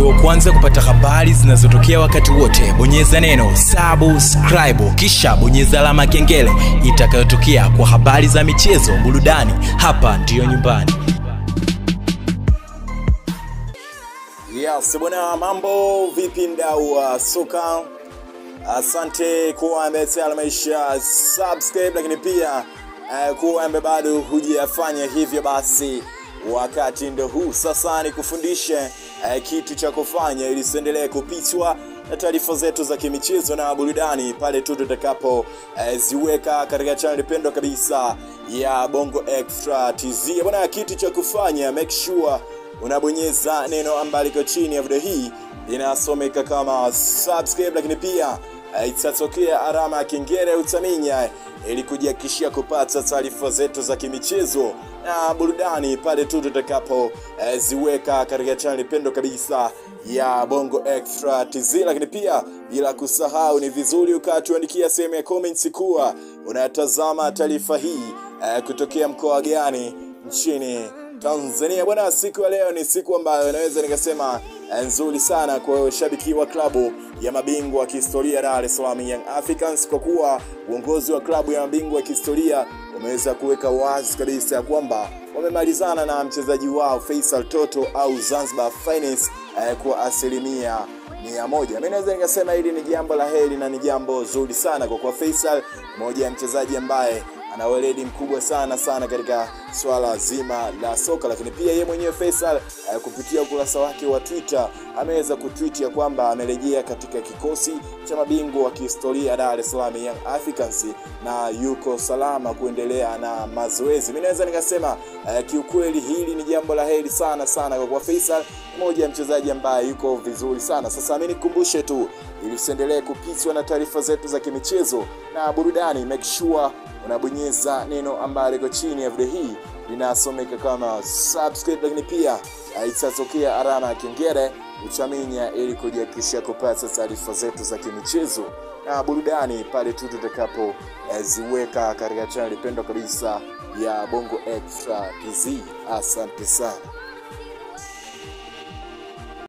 uwe wa kwanza kupata habari zinazotokea wakati wote bonyeza neno subscribe kisha bonyeza alama ya kengele itakayotokea kwa habari za michezo burudani hapa ndiyo nyumbani Yes, bwana mambo vipi mdau wa soka? Asante kuwa ambaye tayari ameisha subscribe, lakini pia uh, kuwa ambaye bado hujafanya hivyo, basi wakati ndo huu sasa ni kufundishe uh, kitu cha kufanya ili usiendelee kupitwa na taarifa zetu za kimichezo na burudani pale tu tutakapo uh, ziweka katika channel pendwa kabisa ya Bongo Extra TZ. Bwana, kitu cha kufanya make sure unabonyeza neno ambalo liko chini ya video hii linasomeka kama subscribe, lakini pia eh, itatokea alama ya kengele utaminya ili kujihakikishia kupata taarifa zetu za kimichezo na burudani pale tu tutakapo eh, ziweka katika channel pendo kabisa ya Bongo Extra TZ, lakini pia bila kusahau, ni vizuri ukatuandikia sehemu ya comments kuwa unatazama taarifa hii eh, kutokea mkoa gani nchini Tanzania. Bwana, siku ya leo ni siku ambayo naweza nikasema eh, nzuri sana kwa shabiki wa klabu ya mabingwa wa kihistoria Dar es Salaam Young Africans, kwa kuwa uongozi wa klabu ya mabingwa wa kihistoria umeweza kuweka wazi kabisa ya kwamba wamemalizana na mchezaji wao Faisal Toto au Zanzibar Finance eh, kwa asilimia mia moja. Mimi naweza nikasema hili ni jambo la heri na ni jambo zuri sana kwa kuwa Faisal moja ya mchezaji ambaye ana weledi mkubwa sana sana katika swala zima la soka, lakini pia yeye mwenyewe Faisal uh, kupitia ukurasa wake wa Twitter ameweza kutweet ya kwamba amerejea katika kikosi cha mabingwa wa kihistoria Dar es Salaam Young Africans na yuko salama kuendelea na mazoezi. Mimi naweza nikasema uh, kiukweli hili ni jambo la heri sana sana kwa kuwa Faisal mmoja ya mchezaji ambaye yuko vizuri sana. Sasa mimi nikukumbushe tu ili usiendelee kupitwa na taarifa zetu za kimichezo na burudani, make sure unabonyeza neno ambalo liko chini ya video hii linasomeka kama subscribe, lakini pia itatokea alama ya kengele utaminya ili kujihakikishia kupata taarifa zetu za kimichezo na burudani pale tu tutakapo eh, ziweka katika chaneli pendwa kabisa ya Bongo Extra TZ. Asante sana.